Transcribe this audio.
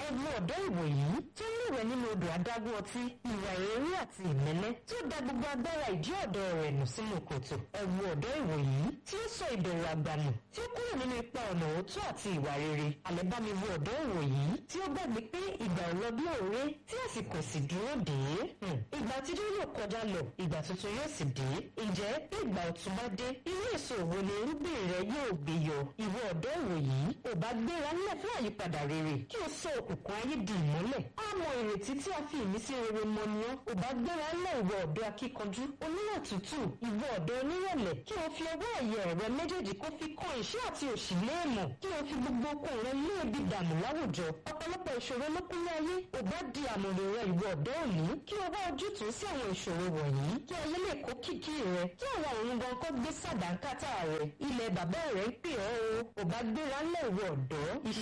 ẹ̀wù ọ̀dọ́ ìwòyí tó ń lúwẹ̀ nínú odò adágún ọtí ìwà èrè àti ìmẹ́lẹ́ tí ó da gbogbo agbára ìdí ọ̀dọ́ rẹ̀ nù sínú kòtò ẹ̀wù ọ̀dọ́ ìwòyí tí ó sọ ìbẹ̀rù àgbànù tí ó kúrò nínú ipa ọ̀nà òótọ́ àti ìwà rere àlẹ́bámiwo ọ̀dọ́ ìwòyí tí ó gbàgbé pé ìgbà ò lọ bí òré tí àsìkò sì dúró dé ìgbà àtijọ́ yóò kọjá lọ ìgbà tuntun yóò sì dé ǹjẹ́ bí ìgbà ọ̀tun bá dé irú èso òwò ni irúgbìn rẹ yóò gbé yọ ìwọ ọ̀dọ́ ìwòyí ò bá gbéra nílẹ̀ fún àyípadà rere kí o sọ òkùnkùn ayé di ìmọ́lẹ̀ á mọ ìrètí tí a fi ìmísí rere mọ ni ọ́ ò bá gbéra nílẹ̀ ìwọ ọ̀dọ́ akíkanjú oníwà tútù ìwọ ọ̀dọ́ onírẹ̀lẹ̀ kí o fi ọwọ́ ẹ̀yẹ rẹ méjèèjì kó fi kan ìṣẹ́ àti òṣì léèmọ̀ kí o fi gbogbo okun rẹ lé ebi dànù láwùjọ ọ̀pọ̀lọpọ̀ ìṣòro ló kún ní ayé ò bá di àmọ̀rè rẹ ìwọ ọ̀dọ́ òní kí o wá ojútùú sí àwọn ìṣòro wọ̀nyí kí ayé lè kó kìkì rẹ kí àwọn òun gan kó gbé sàdánkátà rẹ ilẹ̀ bàbá rẹ ń pè ọ́ o ò bá gbéra ńlẹ̀ ìwọ ọ̀dọ́